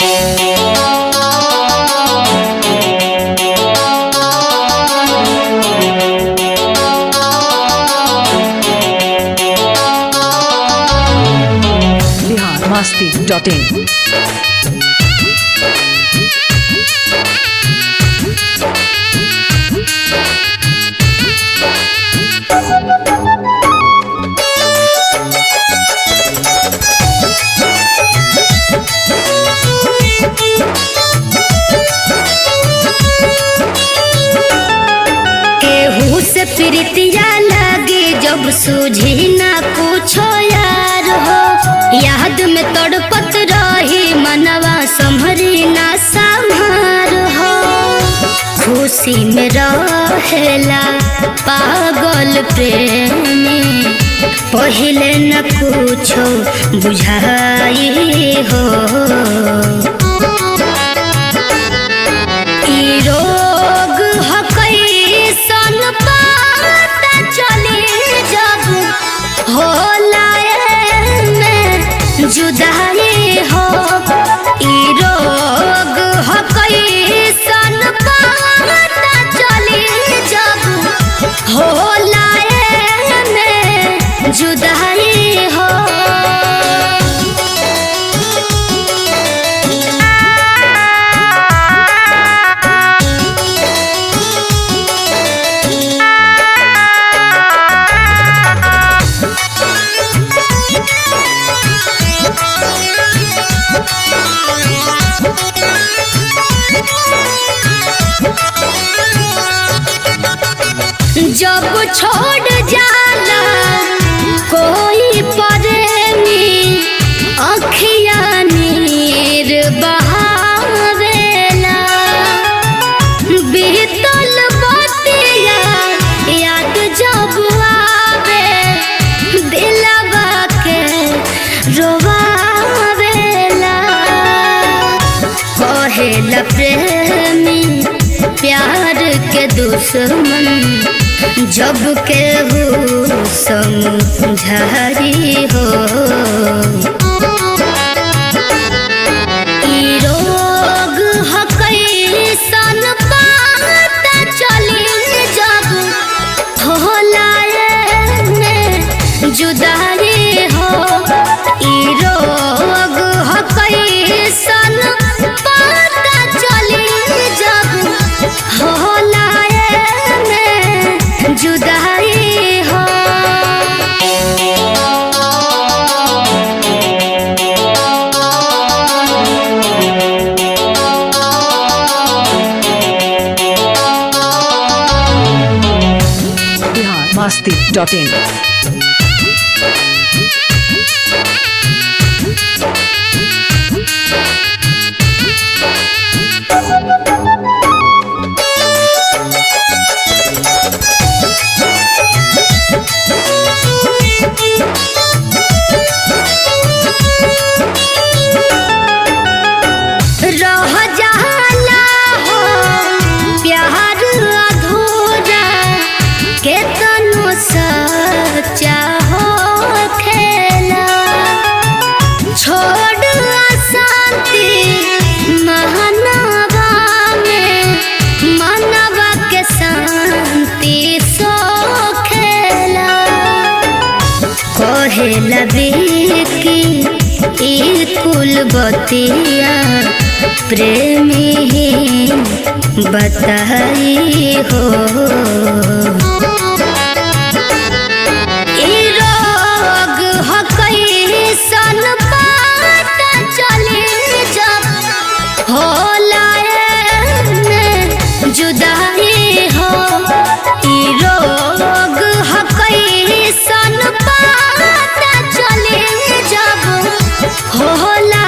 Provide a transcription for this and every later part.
Bihar Masti dot in केहू से प्रीतिया लगे जब सूझी ना कुछो यार हो याद में तड़पत रही मनवा संभरी ना संभार हो खुशी में रहेला पागल प्रेमी पहिले न कुछो बुझाई हो ई रोग ह कैसन पता चले जब होला में जुदाई हो ई रोग ह कैसन पता चले जब होला में जुदाई हो जब छोड़ जाला कोई प्रेमी अखिया नीर बहावेला बीतल बतिया याद जब आवे दिलवा के रोवावेला कहेला प्रेमी प्यार के दुश्मन जब केहू समझारी हो ई रोग ह कैसन पता चली जब होला में जुदाई हो ई रोग ह कैसन पता चली जब होला में जुदाई हो बिहार मस्ती डॉट इन रह जाला हो प्यार अधूरा केतनो सच्चा हो खेला छोड़ अशांति महनवा में मनवा के शांति सो खेला कहेला बेकी ई कुल बतिया प्रेमी ही बताई हो ई रोग ह कैसन पता चले जब होला में जुदाई हो ई रोग ह कैसन पता चले जब होला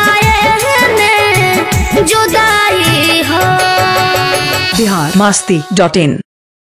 में जुदाई हो बिहार मस्ती डॉट इन